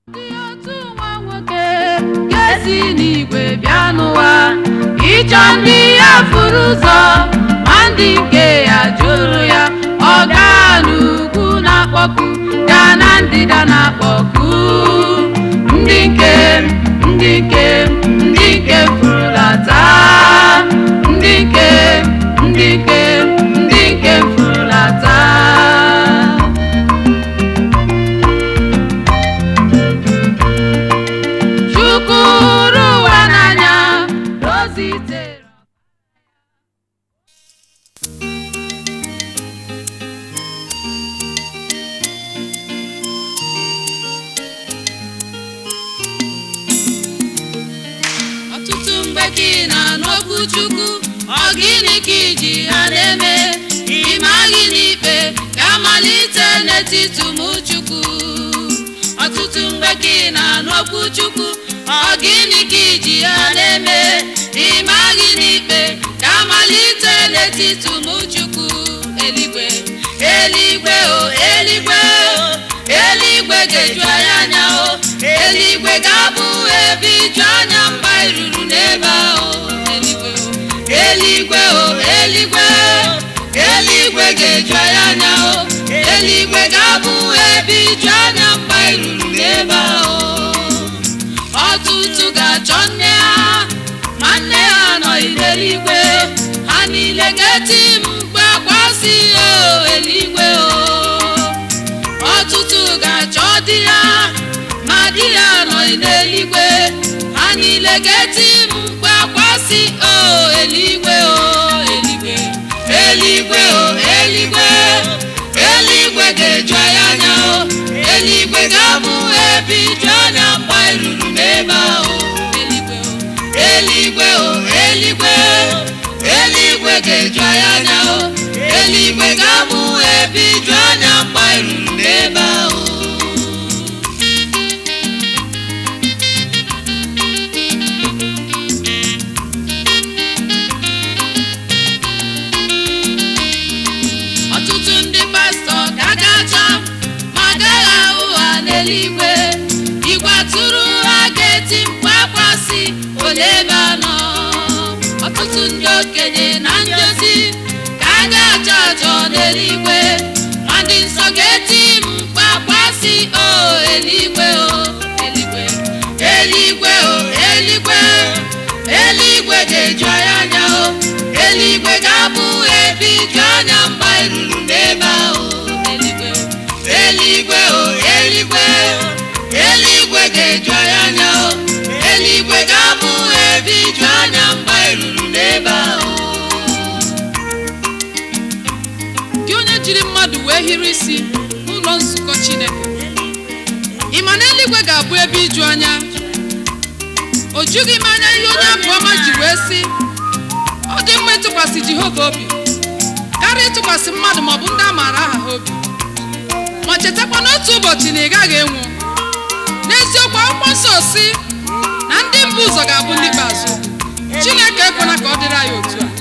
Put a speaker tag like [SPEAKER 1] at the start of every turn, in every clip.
[SPEAKER 1] Dị otu nwa nwoke ga-esi n'igwe bịa n'ụwa ịchọ ndị ya furu ụzọ ma ndị nke ya jụrụ ya ọ gaa n'ugwu na-akpọku gaa na ndịda na-akpọku ndị nke ndị nke ndị nke furulata ndị nke ndị nke ndị nke furulata Chukwu hụrụ ụwa n'anya dozitere ọtụtụ mgbe ka ị na-anụ okwu Chukwu ọ gịnị ka iji ha na-eme ịma gịnị ikpe ga-amalite n'etiti ụmụ Chukwu ọtụtụ mgbe ka ị na-anụ okwu Chukwu ọ gịnị ka iji ha na-eme ịma gịnị ikpe ga-amalite n'etiti ụmụ Chukwu eluigwe eluigwe o eluigwe o eluigwe ga-eju anyị anya o eluigwe ga-abụ ebe iju anya mgbe anyị ruru n'ebe ahụ eluigwe o eluigwe o eluigwe eluigwe ga-eju anyị anya o eluigwe ga-abụ ebe iju anya mgbe anyị ruru n'ebe ahụ ọtụtụ ga-achọ nne ha ma nne ha anọghị n'eluigwe ha niile ga-eti mkpu akwa si o eluigwe o ọtụtụ ga-achọ di ya ma di ya anọghị n'eluigwe ha niile ga-eti mkpu akwa si o eluigwe o eluigwe eluigwe o eluigwe eluigwe ga-eju anyị anya o eluigwe ga-abụ ebe iju anya mgbe anyị ruru n'ebe ahụ eluigwe o eluigwe o eluigwe eluigwe ga-eju anyị anya o eluigwe ga-abụ ebe iju anya mgbe anyị ruru n'ebe ahụ ọtụtụ ndị pastọ ga-aga achọ ma agaghị ahụ ha n'eluigwe igwe atụrụ ha ga-eti mkpu akwa si ole ebe anọ ọtụtụ ndị okenye na ndị ozi ka a ga-achọ achọ n'eluigwe ma ndị nsọ ga-eti mkpu akwa si o eluigwe o eluigwe eluigwe o eluigwe eluigwe ga-eju anyị anya o eluigwe ga-abụ ebe iju anya mgbe anyị ruru n'ebe ahụ eluigwe o eluigwe o eluigwe eluigwe ga-eju anyị anya o eluigwe ga-abụ ebe iju anya mgbe anyị ruru n'ebe ahụ
[SPEAKER 2] gị onye jiri mmadụ wee hiri isi n'ụlọ nzukọ chineke ị ma na eluigwe ga-abụ ebe iju anya o jughị m anya ihe onye abụ ọma ji wee sị ọ dị mma ịtụkwasị jehova obi karịa ịtụkwasị mmadụ maọbụ ndị a maara aha ha obi ma chetakwa n'otu ụbọchị na ị gaghị enwu n'eziokwu akwụkwọ nsọ si na ndị mbụ ụzọ ga-abụ ndị ikpeazụ chineke ekwela ka ọ dịrị anyị otu a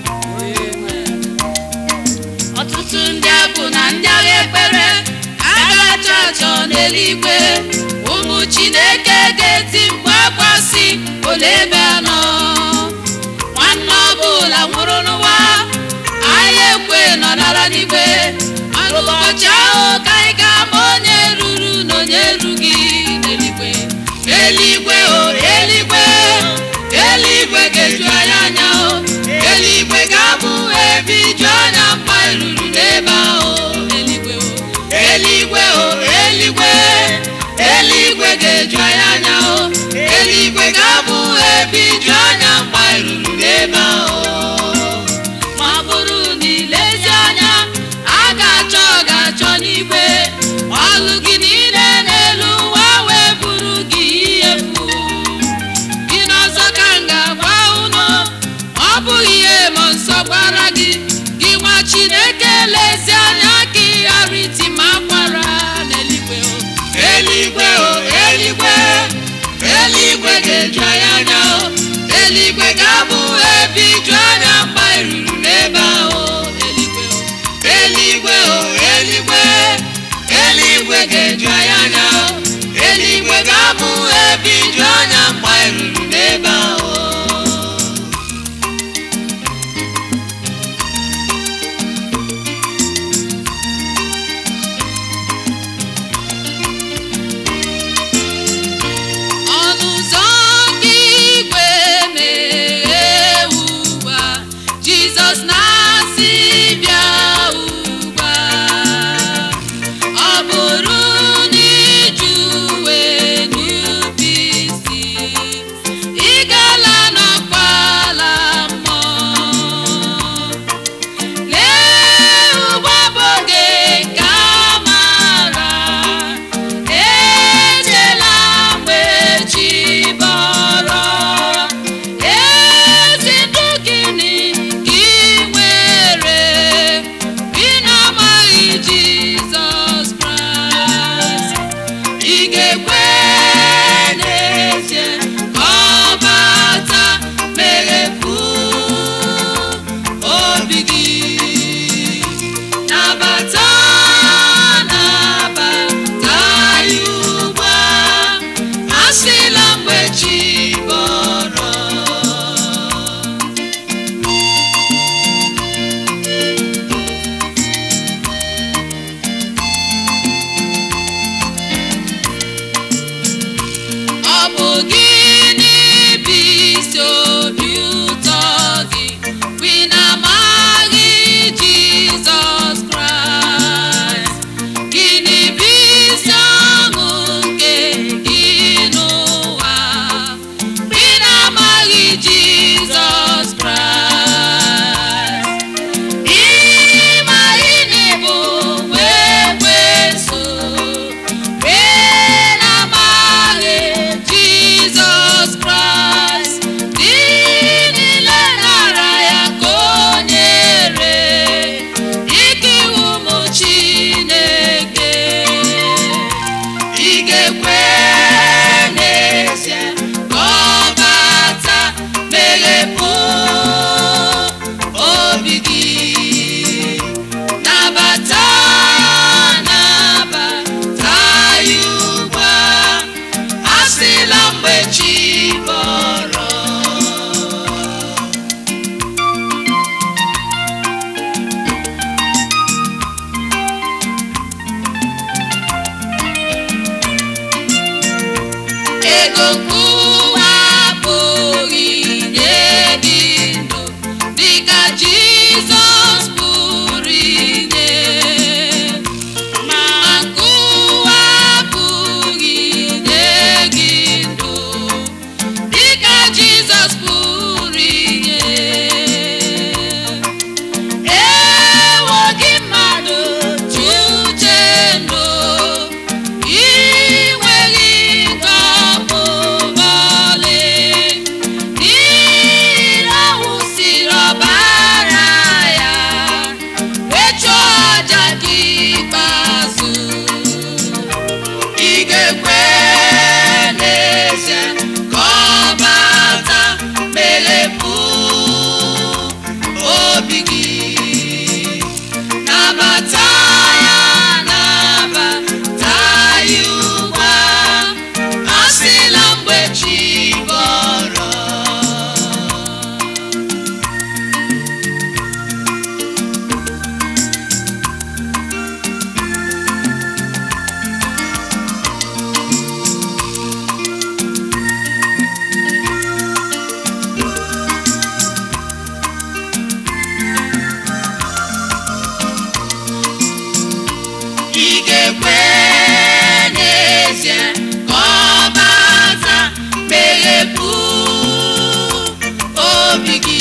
[SPEAKER 1] ọtụtụ ndị abụ na ndị agha ekpere a ga-achọ achọ n'eluigwe ụmụ chineke ga-eti mkpu akwa si ole ebe anọ nwanne ọbụla nwụrụ n'ụwa anyị ekwe nọ n'ala n'igwe mana ụbọchị ahụ ka anyị ga-ama onye ruru na onye erughị n'eluigwe eluigwe o eluigwe eluigwe ga-eju anyị anya o eluigwe ga-abụ ebe iju anya mgbe anyị ruru n'ebe ahụ eluigwe o eluigwe o eluigwe eluigwe ga-eju anyị anya o eluigwe ga-abụ ebe iju anya mgbe anyị ruru n'ebe ahụ ma ọ bụrụ na ilezi anya a ga-achọ ọ ga-achọ n'igwe ọlụ gị niile n'elu ụwa wee bụrụ gị ihe mfu gị n'ọzọ ka m ga-agwa unu ọ bụghị ihe ma nsọ gwara gị gị nwa chineke lezi anya ka ị ghara iti ma akwara n'eluigwe o eluigwe o eluigwe eluigwe ga-eju anyị anya o eluigwe ga-abụ ebe iju anya mgbe anyị ruru n'ebe ahụ eluigwe o eluigwe o eluigwe eluigwe ga-eju anyị anya o eluigwe ego nkụwa apụghị inye gị ndụ dịka Jizọs pụrụ inye ma nkụwa apụghị inye gị ndụ dịka Jizọs pụrụ inye ewo gị mmadụ ji uche ndụ ị nweghị nke ọbụla ọlị n'ihi na ọ wụsịrị ọbara ya wee chụọ aja gị ikpeazụ ị ga-ekwe n'ezie ka ọ bata meghepụ obi gị nabata ya nabata ya ugbu a asịla mgbe chi bọrọ ị ga-ekwe n'ezie ka ọ bata meghepụ obi gị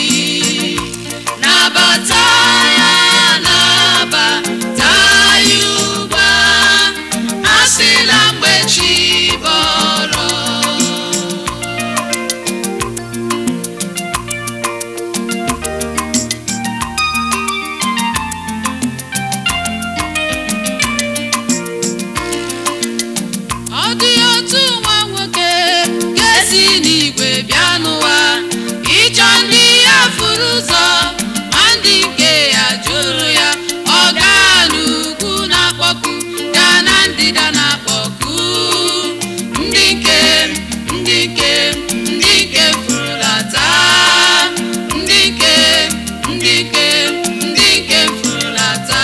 [SPEAKER 1] nabata ya nabata ya ugbu a asịla mgbe chi bọrọ ọ dị otu nwa nwoke ga-esi n'igwe bịa n'ụwa ịchọ ndị ya furu ụzọ ma ndị nke ya jụrụ ya ọ gaa n'ugwu na-akpọku gaa na ndịda na-akpọku ndị nke ndị nke ndị nke furulata ndị nke ndị nke ndị nke furulata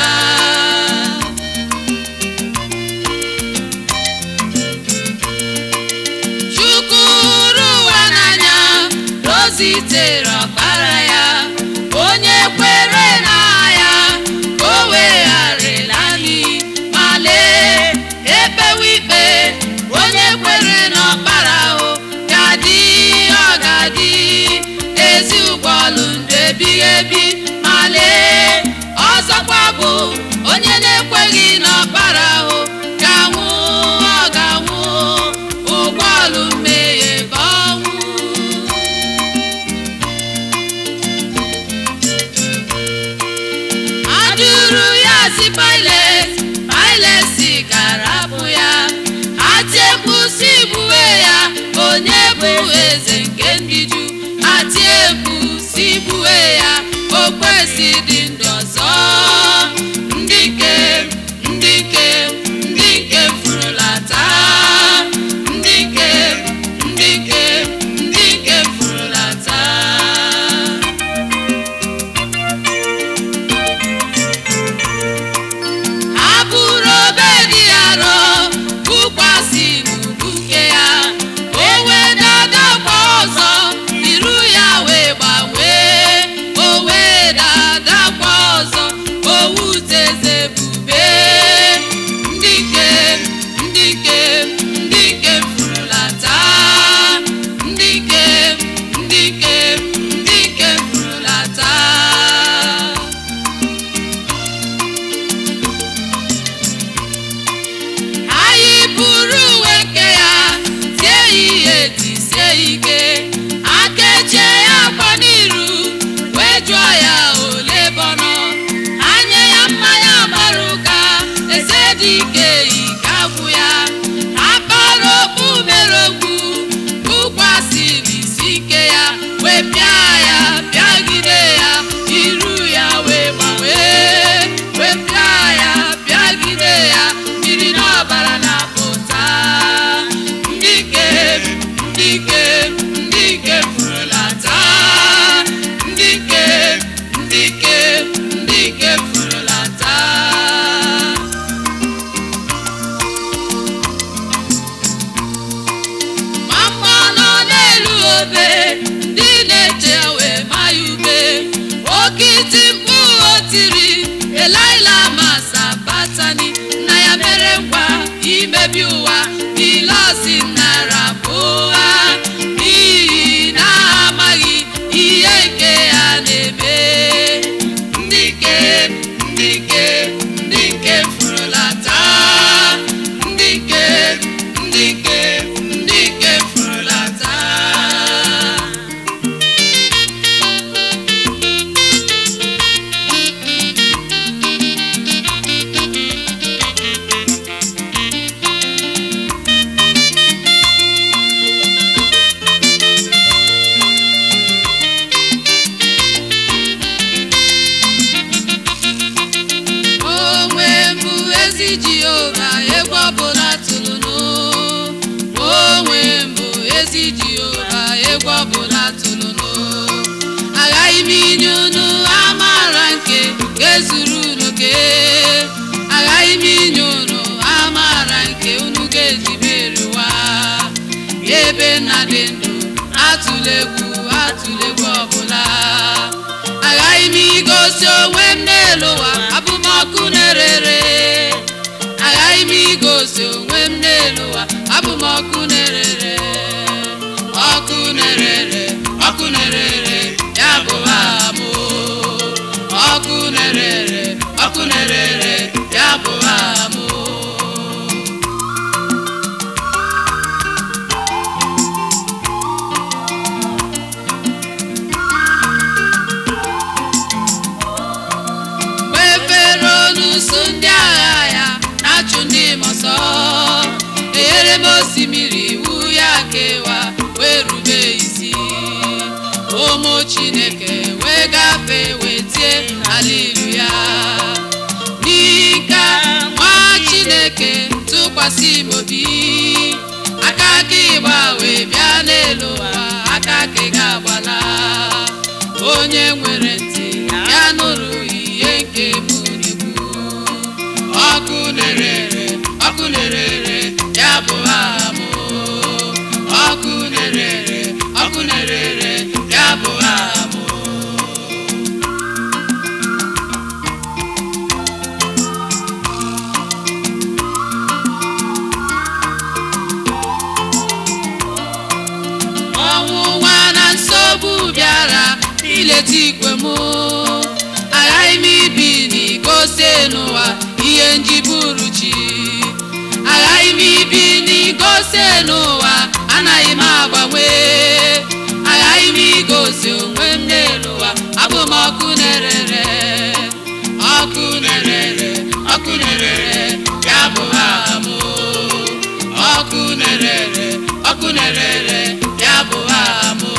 [SPEAKER 1] Chukwu hụrụ ụwa n'anya na o zitere ọkpara ya onye kwere na ya ka o wegharịla anyị ma lee ekpewe ikpe onye kwere n'ọkpara ahụ ga-adị ọ ga-adị ezi ụgbọọlụ ndụ ebighị ebi ma lee ọzọkwa bụ onye na-ekweghị n'ọkpara ahụ ga-anwụ ọ ga-anwụ ụgbọọlụ mmehie ka ọnwụ adụrụ ya si Pilet Pilet si karapụ ya atiekpu si gbuwe ya onye bụ eze nke ndị Juu atiekpu si gbuwe ya o kwesị dị ndụ ọzọ ndị nke ndị nke ndị nke furulata ndị nke ndị nke ndị nke furulata ha bụrụ obe dị arọ bụkwasị n'ubuke ya o wee dadakwa ọzọ iru ya wee gbanwee o wee dadakwa ọzọ owuteze bube ndị nke ndị nke ndị nke furulata ndị nke ndị nke ndị nke furulata anyị buru uwe nke ya tie ya ihe tisie ike akechie ya akwa n'iru wee jụọ ya ole bọnọ anya ya mmanya gbara ụka eze dị ike ike agwụ ya akpara okpu mere okwu bụkwasịrị isi ike ya wee pịa ya pịagide ya iru ya wee gbanwee wee pịa ya pịagide ya mmiri n'ọbara na-apụta ndị nke ndị nke ndị nke furulata ndị nke ndị nke ndị nke furulata
[SPEAKER 2] na dị ndụ atụla egwu atụla egwu ọbụla aghaghị m igosi onwe m n'elu ụwa abụ m ọkụ na-erere aghaghị m igosi onwe m n'elu ụwa abụ m ọkụ na-erere ọkụ na-erere ọkụ na-erere ya bụ amụ ọkụ na-erere ọkụ na-erere ya bụ amụ mgbe fero n'usu ndị agha ya na-achụ ndị m ọsọ enyere m osimiri iwu ya kewa wee rube isi ụmụ chineke wee gafee wee tie haleluya n'ike nwa chineke tụkwasị m obi aka aka ịgba wee bịa n'elu ụwa aka aka ga-agbala onye nwere ntị ya nụrụ ihe nke m na-ekwu ọkụ na-erere ọkụ na-erere ya bụ amụ ọkụ na-erere ọkụ na-erere ya bụ amụ ọnwụnwa na nsogbu bịara ileta ikwe m aghaghị m ibi n'igosi n'ụwa ihe njiburu chi aghaghị m ibi n'igosi n'ụwa anaghị m agbanwe aghaghị m igosi onwe m n'elu ụwa abụ m ọkụ na-erere ọkụ na-erere ọkụ na-erere ya bụ amụ ọkụ na-erere ọkụ na-erere ya bụ amụ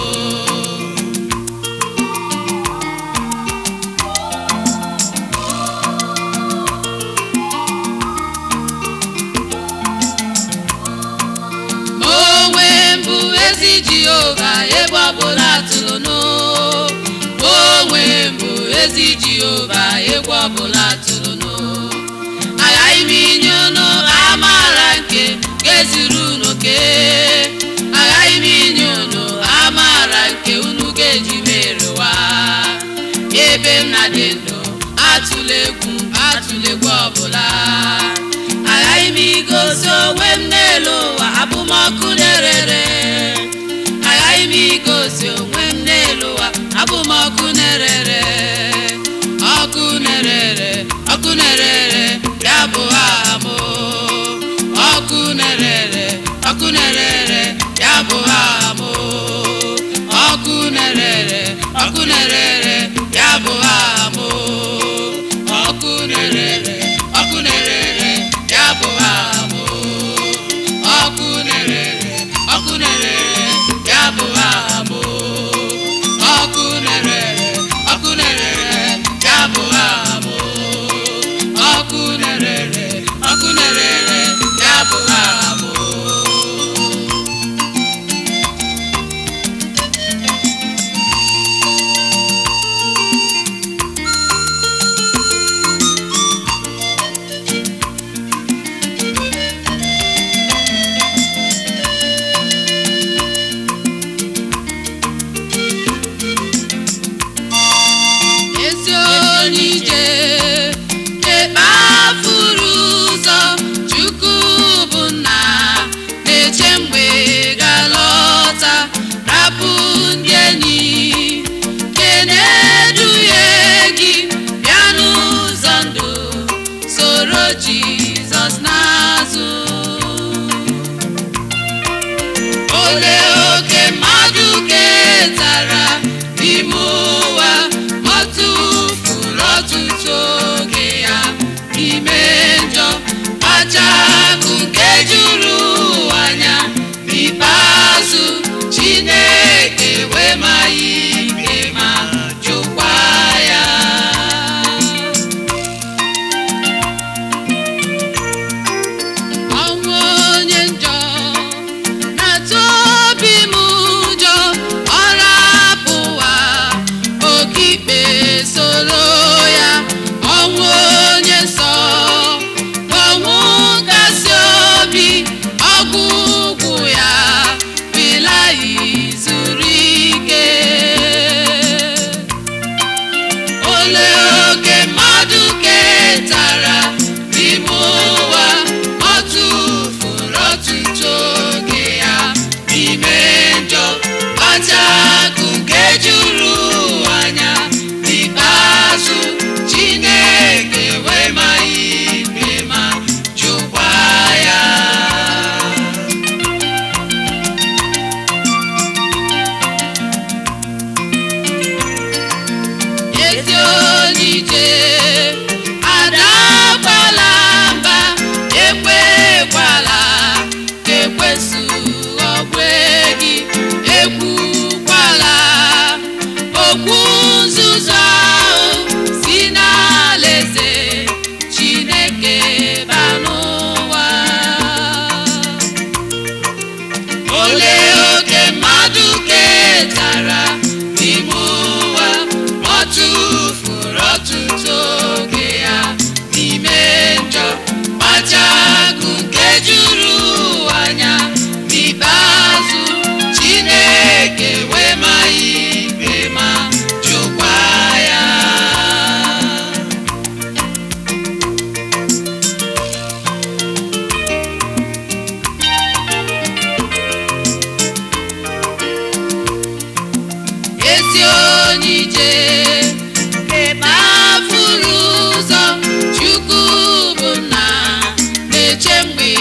[SPEAKER 2] ma onwe mbụ ezi jehova ebe ọbụla tụlụnụ ma onwe mbụ ezi jehova egwu ọbụla tụlụnụ aghaghị m inye unu amaara nke ga-ezuru unu oke aghaghị m inye unu amaara nke unu ga-eji merụwa ebe m na dị ndụ atụla egwu atụla egwu ọbụla aghaghị m igosi onwe m n'elu ụwa abụmọkụ na-erere aghaghị m igosi onwe m n'elu ụwa abụmọkụ na-erere ọkụ na-erere ọkụ na-erere ya bụ amụ ọkụ na-erere ọkụ na-erere ya bụ amụ ọkụ na-erere ọkụ na-erere ya bụ amụ ọkụ na-erere ọkụ na-erere ya bụ amụ ọkụ na-erere ọkụ na-erere ya bụ amụ ọkụ na-erere ọkụ na-erere ya bụ amụ ọkụ na-erere ọkụ na-erere ya bụ amụ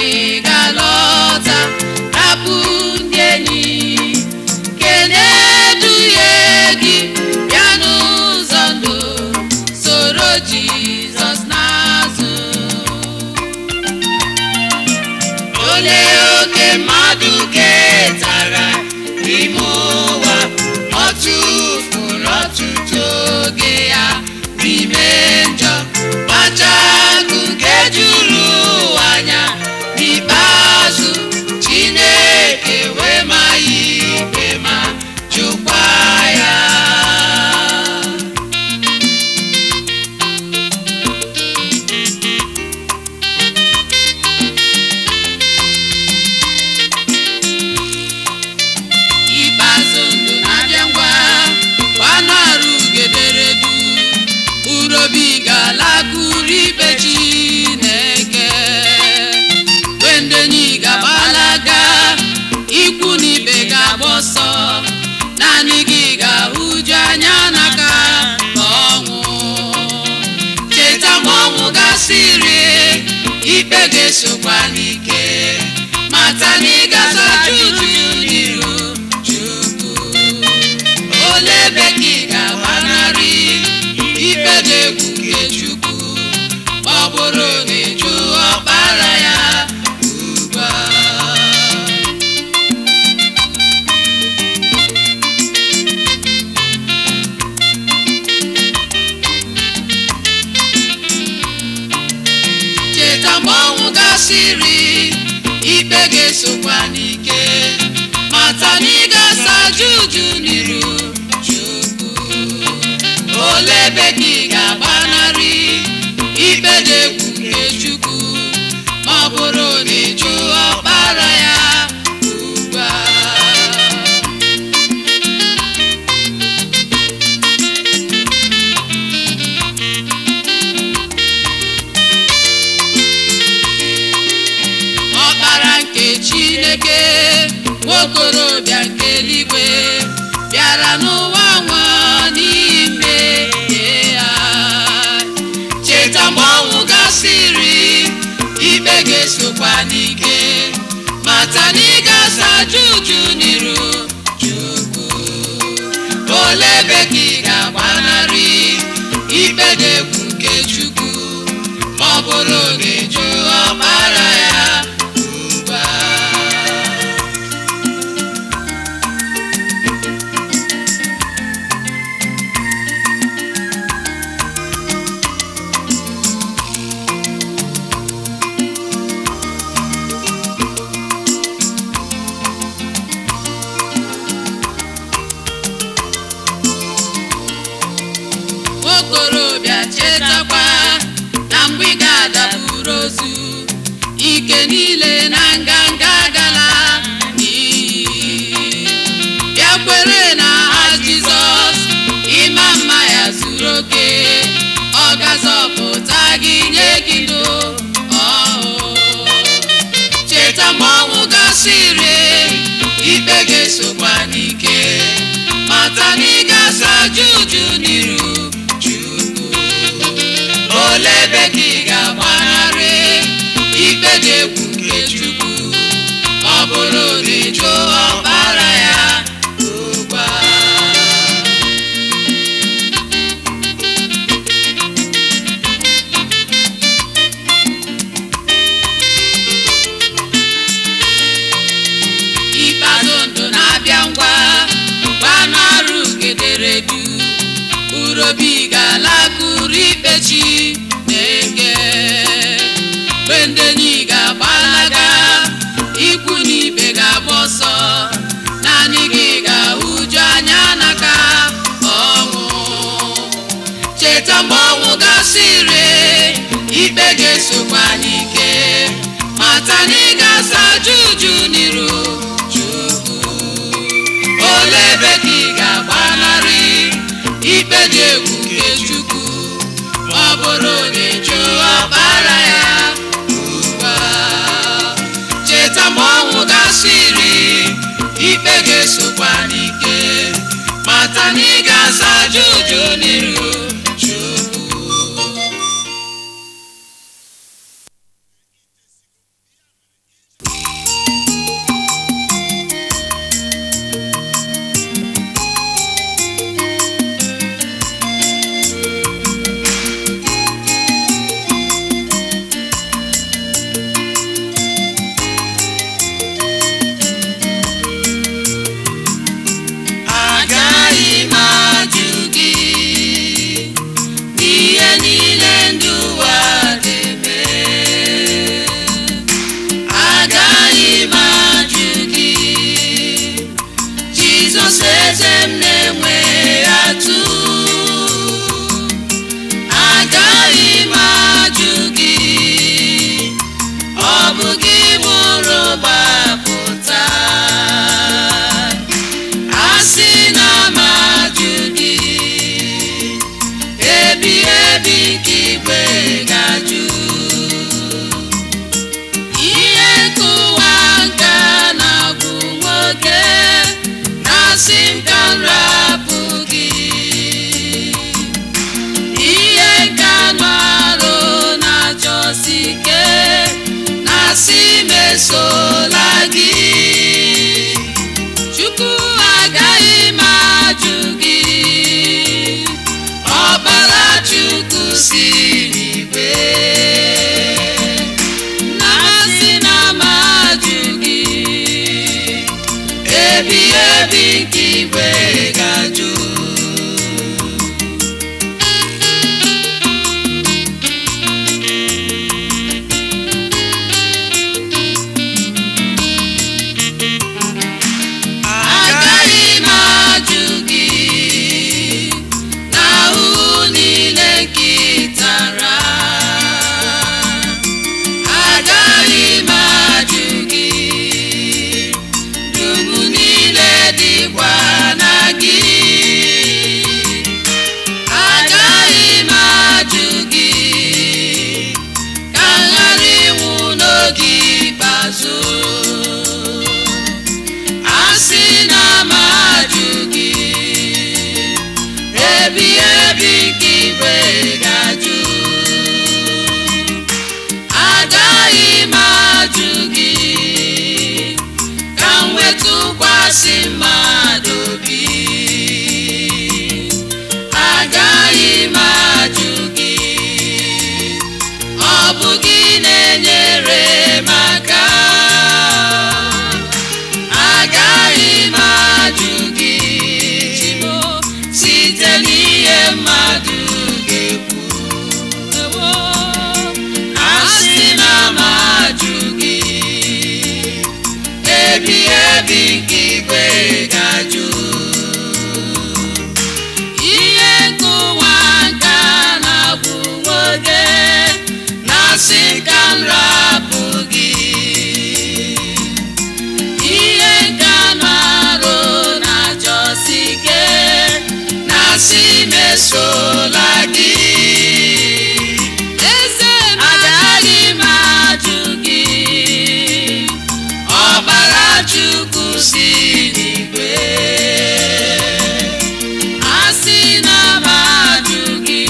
[SPEAKER 1] ị ga-alọta rapụ ndị enyi kene duhie gị bịa n'ụzọ ndụ soro jizọs n'azụ olee oke mmadụ ketara n'ime ụwa ọ tụfuru ọtụtụ oge ya n'ime njọ kpachakụ nke juru ụwa anya n'ikpeazụ chineke wee ma ya ikpe ma jụkwa ya ikpeazụ ndụ na-abịa ngwa gbanụ arụ ugederedu urobi ga-alakụrụ ikpe chineke wendenyi ga-agbalaga ikwu na ibe ga-agba ọsọ naanị gị ga-ahụju anya n'aka ma ọnwụ cheta ma ọnwụ gasịrị ikpe ga-esokwa n'ike mata na ị ga-azacha uju n'iru chukwu ole ebe ka ị ga-agbanarị ikpe dị egwu nke chukwu ma ọ bụrụ na ịjụ ọkpara ya ugbu a cheta mgbe ọnwụ gasịrị ikpe ga-esokwa n'ike mata na ị ga-asa juju n'iru chukwu ole ebe ka ị ga-agbanarị ikpe dị egwu nke chukwu ma ọ bụrụ na ịjụ ọkpara ya ugbu a ọkpara nke chineke nwokorobịa nke eluigwe bịara n'ụwa nwa n'ime ya cheta mgbe ọnwụ gasịrị ikpe ga-esokwa n'ike mata na ị ga-asa juju n'iru chukwu ole ebe ka ị ga-agbanarị ikpe dị egwu nke chukwu ma ọ bụrụ na ịjụ ọkpara ya ugbu a nwokorobịa chetakwa na mgbe ị ga-adaburu ozu ike niile na nganga gala n'iyi bịa kwere na ha jizọs ịma mma ya zuru oke ọ ga-azọpụta gị nye gị ndụ ọhụụ cheta ma ọnwụ gasịrị ikpe ga-esokwa n'ike mata na ị ga-asa juju n'iru chukwu ole ebe ka ị ga-agbanarị ikpe dị egwu nke chukwu ọ bụrụ na ịjụ ọkpara ya ugbu a ikpeazụ ndụ na-abịa ngwa gbanụ arụ gederedu urobi ga-alakụrụ ikpe chi na-eke mgbe ndị enyi ga-agbalaga ikwu na ibe ga-agba ọsọ naanị gị ga-ahụju anya n'aka ọnwụ cheta mgbe ọnwụ gasịrị ikpe ga-esokwa n'ike mata na ị ga-asa juju n'iru chukwu ole ebe ka ị ga-agbanarị ikpe dị egwu nke chukwu ma ọ bụrụ na ịjụ ọkpara ya ugbu a cheta ma ọnwụ gasịrị ikpe ga-esokwa n'ike mata na ị ga-asa juju n'iru chukwu ebi nke igwe ga-ajụ ihe nkụwa nka na-agwụ nwoke na-asị ka m rapụ gị ihe nka na-arụ na-achọsi ike na-asị mesola gị
[SPEAKER 2] eze m
[SPEAKER 1] agaghị m ajụ gị ọbara chukwu si n'igwe asị na m ajụ gị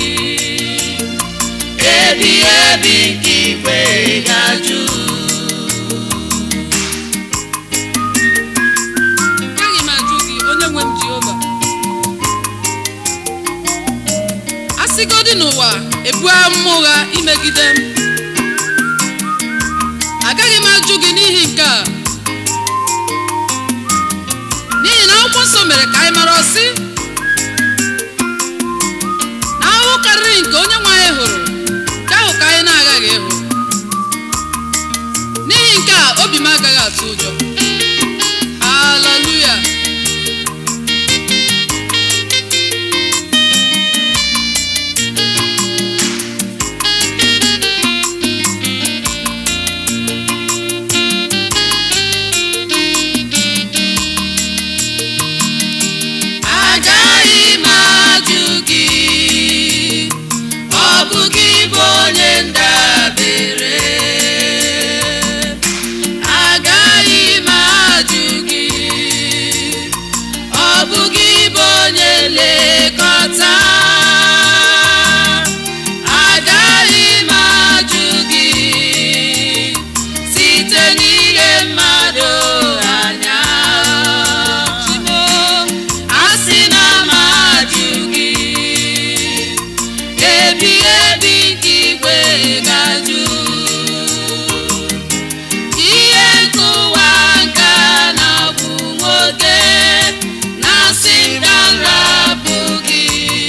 [SPEAKER 1] ebi ebi nke igwe ga-ajụ
[SPEAKER 2] agaghị m ajụ gị onye nwe m jehova a sịgodị n'ụwa ebu amụma ụgha imegide m agaghị m ajụ gị n'ihi nke a n'ihi na akwụkwọ nsọ mere ka anyị mara ọsị na ahụhụ karịrị nke onye nwe anyị hụrụ nke ahụ ka anyị na-agaghị ịhụ n'ihi nke a obi m agaghị atụ ụjọ haleluya
[SPEAKER 1] agaghị m ajụ gị ọ bụ gị bụ onye ndabere agaghị m ajụ gị ọ bụ gị bụ onye nlekọta agaghị m ajụ gị site n'ile mmadụ anya
[SPEAKER 2] chimo
[SPEAKER 1] asị na m ajụ gị ebi ebi nke igwe ga-ajụ ihe nkụwa nka na-agwụ nwoke na-asị ka m rapụ gị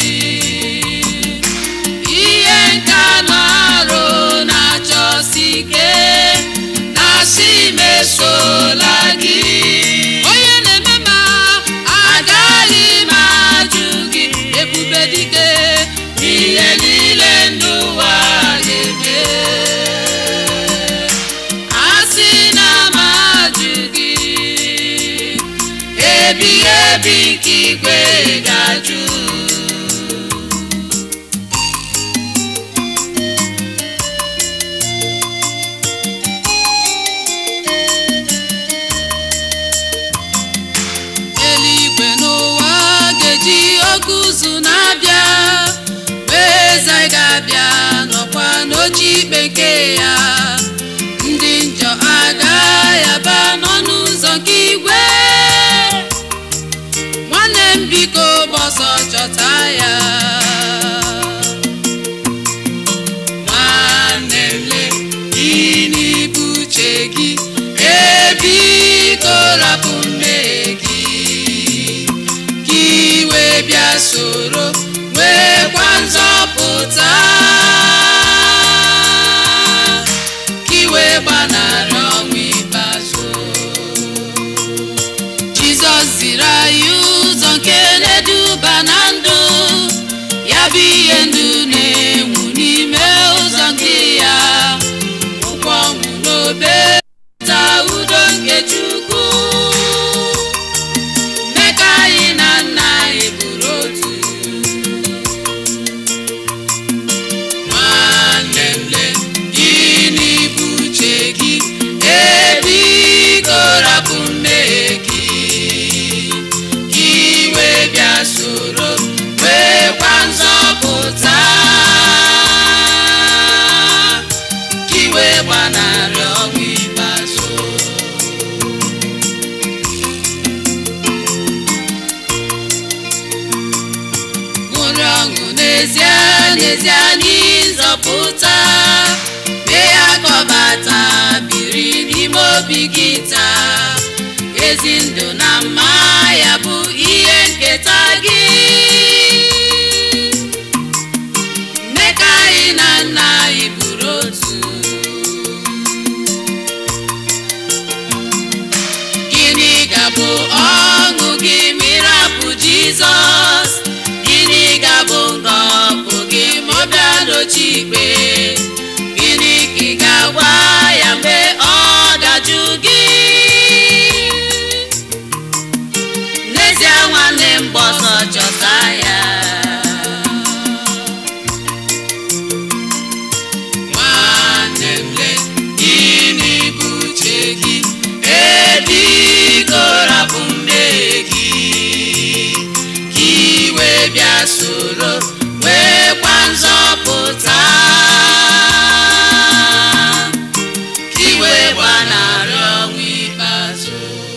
[SPEAKER 1] ihe nka na-arụ na-achọsi ike na-asị mesola gị
[SPEAKER 2] onye na-eme ma
[SPEAKER 1] agaghị m ajụ gị
[SPEAKER 2] ebube dike
[SPEAKER 1] ihe niile n'ụwa ga-eme asị na m ajụ gị ebi ebi nke igwe ga-ajụ
[SPEAKER 2] eluigwe n'ụwa ga-eji oge ụzụ na-abịa wee eze anyị ga-abịa nọkwa n'oche ikpe nke ya ndị njọ agaghị aba n'ọnụ ụzọ nke igwe nwanne m biko gbọsọ chọta ya
[SPEAKER 1] nwanne m le gịnị bụ uche gị
[SPEAKER 2] ebiko rapụ mmehie gị ka iwe bịa soro nwekwa nzọpụta ka iwe gbanarị ọnwụ ikpeazụ jizọs ziri anyị ụzọ nke na-eduba na ndụ ya bụ ihe ndụ na-enwu n'ime ụzọ nke ya ụkwụ ọnwụ n'obe ta udo nke chukwu mee ka anyị na nna anyị bụrụ otu nwanne m le gịnị bụ uche gị ebiko rapụ mmehie gị ka iwe bịa soro nwekwa nzọpụta ka iwe gbanarị ọnwụ ikpeazụ ṅụrị ọṅụ n'ezie n'ezie n'ịzọpụta mee ya kọbata biri n'ime obi gị taa ezi ndụ na mma ya bụ ihe nketa gị mee ka anyị na nna anyị bụrụ otu gịnị ga
[SPEAKER 1] ga-abụ ọṅụ gị ma ịrapụ jizọs gịnị ga-abụ ngọpụ gị ma ọ bịa dochi ikpe gịnị ka ị ga-agwa ya mgbe ọ dajụ gị n'ezie nwanne m gbọsọ chọta ya nwanne m le gịnị bụ uche gị ebiko rapụ mmehie gị ka iwe bịa soro nwekwa nzọpụta ka iwe gbanarị ọnwụ ikpeazụ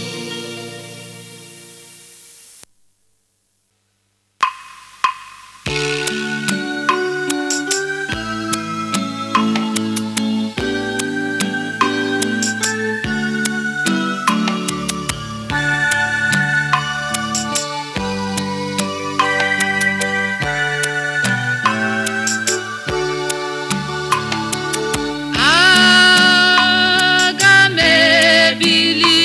[SPEAKER 2] aga m ebili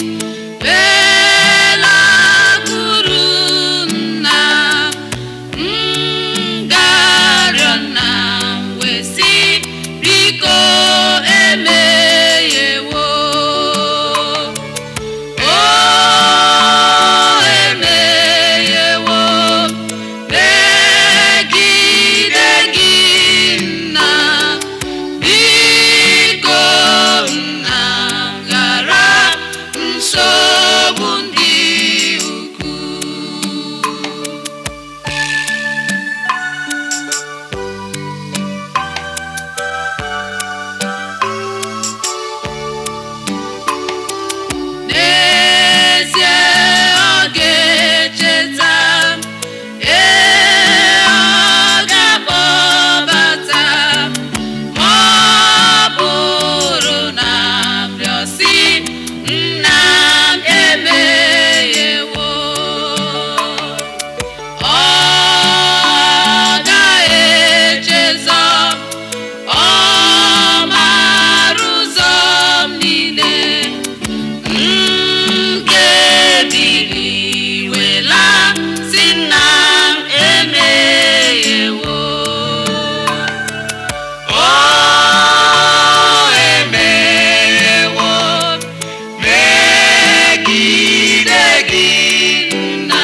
[SPEAKER 2] belakụrụ nna m ga-arịọ nna m wee sị biko emeghewo o emeghewo megide gị nna biko nna ghara nsogbu ndị ukwu n'ezie ọ ga-echeta ee ọ ga-akpọbata ma ọ bụrụ na m rịọsi nna m emeghewo ọ ga-echezọ ọ mara ụzọ m niile m ga-ebili wela si nna m emeghewo o emeghewo megide gị nna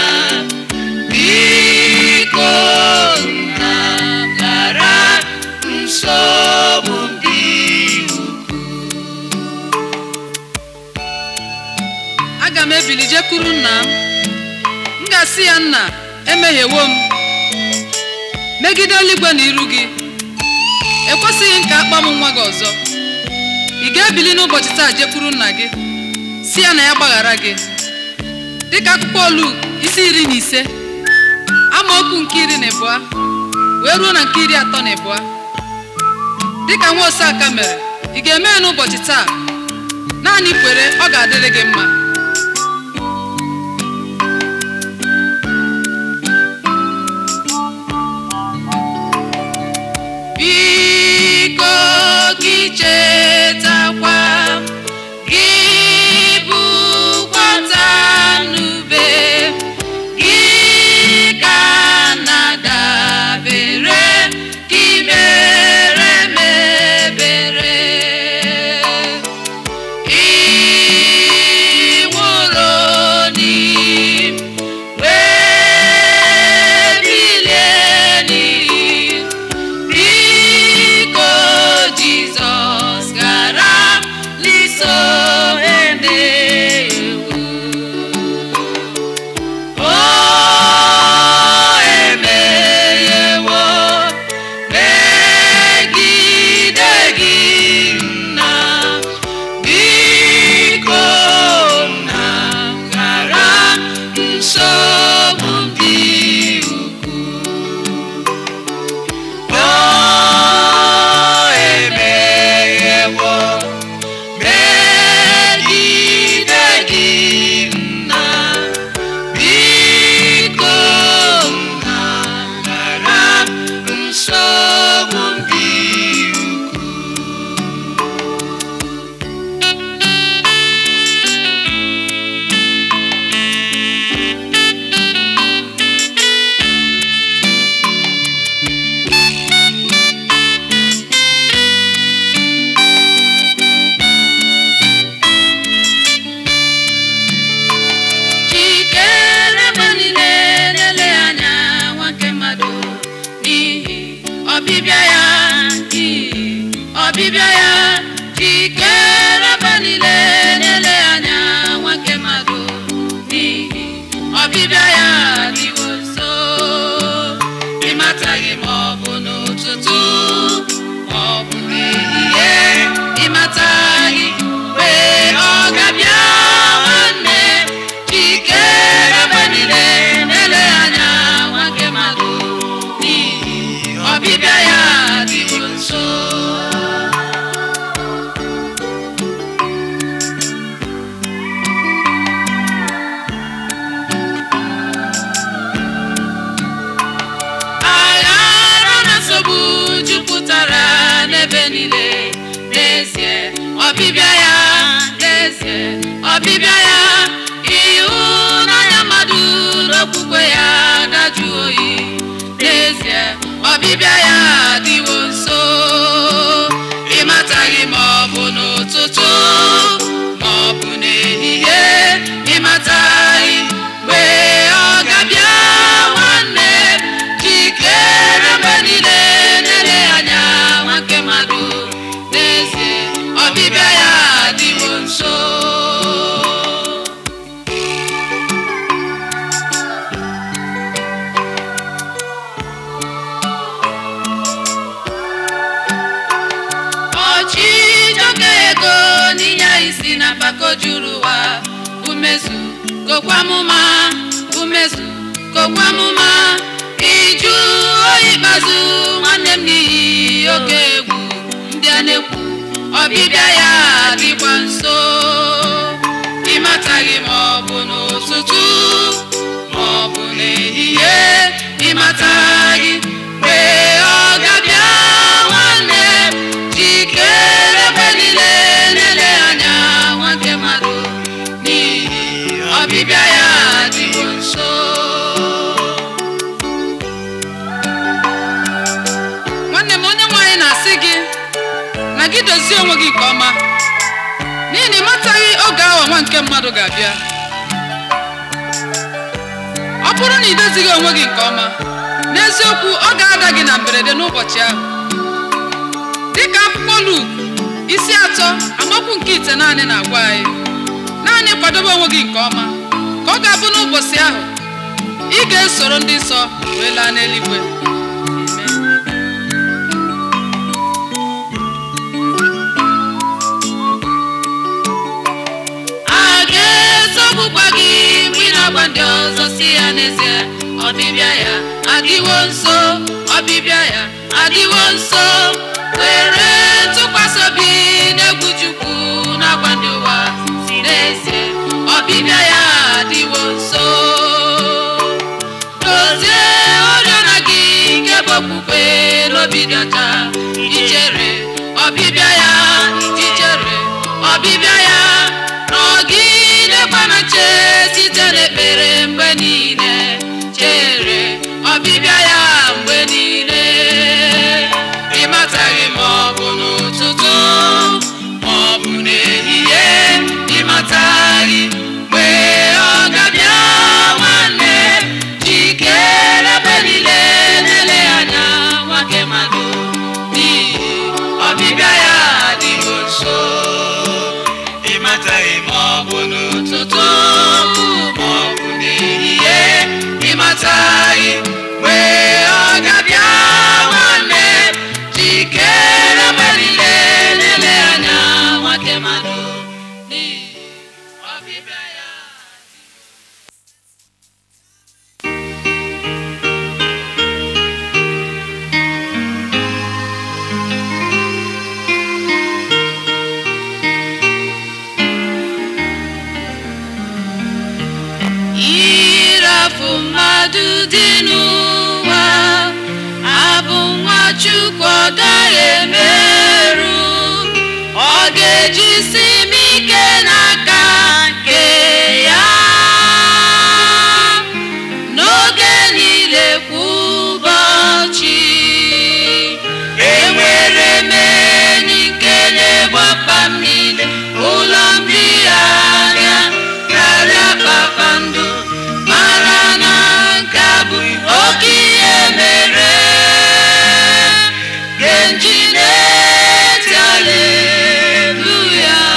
[SPEAKER 2] biko nna ghara nsogbu ndị ukwu aga m ebili jekwuru nna m m ga-asị ya nna emehiewo m megide eluigwe na iru gị ekwesịghị m ka akpa m nwa gị ọzọ ị ga-ebili n'ụbọchị taa jekwuru nna gị si ya na ya gbaghara gị dịka akụkọ olu isi iri na ise amaokwu nke iri na ịbụa wee ruo na nke iri atọ na ịbụa dịka nwa oseaka mere ị ga-eme ya n'ụbọchị taa naanị kwere ọ ga-adịrị gị mma
[SPEAKER 1] biko gị chetakwa gị bụkwata n'ube gị ka na-adabere gị mere m ebere ị ọbịbịa ya ịhụnanya mmadụ n'okwukwe ya dajụ oyi n'ezie ọbịbịa ya adịwo nso ịmataghị ma ọ bụ n'ụtụtụ ma ọ bụ n'ehihie ịmataghị mgbe ọ ga-abịa nwanne jikere mgbe niile na-ele anya nwa nke mmadụ n'ezie ọbịbịa ya adịwo nso ọchịchọ ka ego n'inye isi na mpako juru ụwa umezu kokwamụma umezu kokwamụma iju oyi ikpeazụ nwanne m n'ihi oke egwu ndị a na-ekwu ọbịbịa ya dịkwa nso ịmataghị ma ọ bụ n'ụtụtụ ma ọ bụ n'ehihie ịmataghị mgbe ọ ga-abịa nwanne m jikere mgbe niile na-ele anya nwanke mmadụ n'ihi ọbịbịa ya dịwo nso
[SPEAKER 2] nwanne m onye nwaanyị na-asị gị na gị dozie onwe gị nke ọma n'ihi na ịmataghị oge awa nwa nke mmadụ ga-abịa ọ bụrụ na ị dozighị onwe gị nke ọma n'eziokwu ọ ga-ada gị na mberede n'ụbọchị ahụ dịka akwụkwọ Luk isi atọ amaokwu nke ite naanị na-agwa anyị naanị kwadobe onwe gị nke ọma ka ọ ga-abụ n'ụbọchị ahụ ị ga-esoro ndị nsọ wee laa n'eluigwe Amen.
[SPEAKER 1] a ga-ezogbukwa gị mgbe ị na-agwa ndị ọzọ si ya n'ezie ọbịbịa ya adịwo nso ọbịbịa ya adịwo nso were ntụkwasị obi n'egwu Chukwu na-agwa ndị ụwa si n'ezie ọbịbịa ya adịwo nso dozie oriọna gị nke bụ okwukwe n'obi dị ọcha ichere ọbịbịa ya ichere ọbịbịa ya nọgidekwa na nche site n'ekpere mgbe niile chere ọbịbịa ya mgbe niile ịmataghị ma ọ bụ n'ụtụtụ ma ọ bụ n'ehihie ịmataghị mgbe ọ ga-abịa nwanne jikere mgbe niile na-ele anya nwoke mmadụ n'ihi ọbịbịa ya adịwo nso ịmataghị ma ọ bụ n'ụtụtụ ma ọ bụ n'ehihie ịmataghị mgbe ọ ga-abịa nwanne jikere mgbe niile na-ele anya nwoke mmadụ n'ihi ọbịbịa ya ịrafu mmadụ dị n'ụwa abụ nwa Chukwu ọ gaghị emerụ ọ ga-ejisi m ike n'aka nke ya n'oge niile kwa ụbọchị enwere m enyi nke na-egbapa m niile ụlọ ndị anya karịa kpakpando mara na nke a bụ oke ihe mere genji na-eti aleluya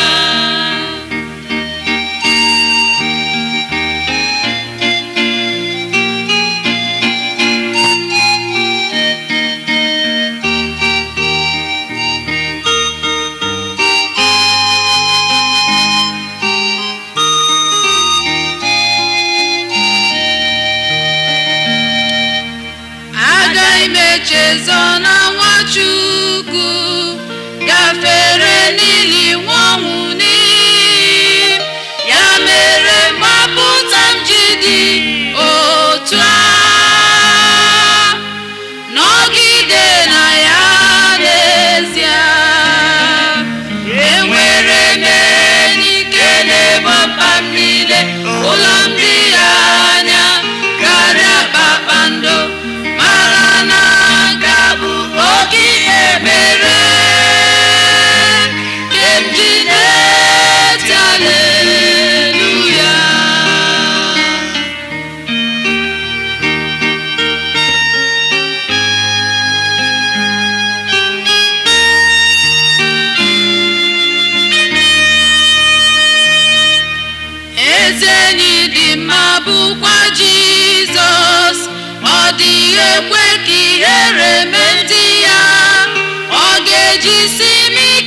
[SPEAKER 1] agaghị m echezọ na nwachukwu gafere n'ili nwanwụ n'iyi ya mere mgbapụta m ji dị otu a nọgide na ya n'ezie enwere m enyi nke na
[SPEAKER 2] ezi enyi dị mma bụkwa jizọs ọ dịghị ekwe ka ihere mee ndị ya ọ ga-ejisi m ike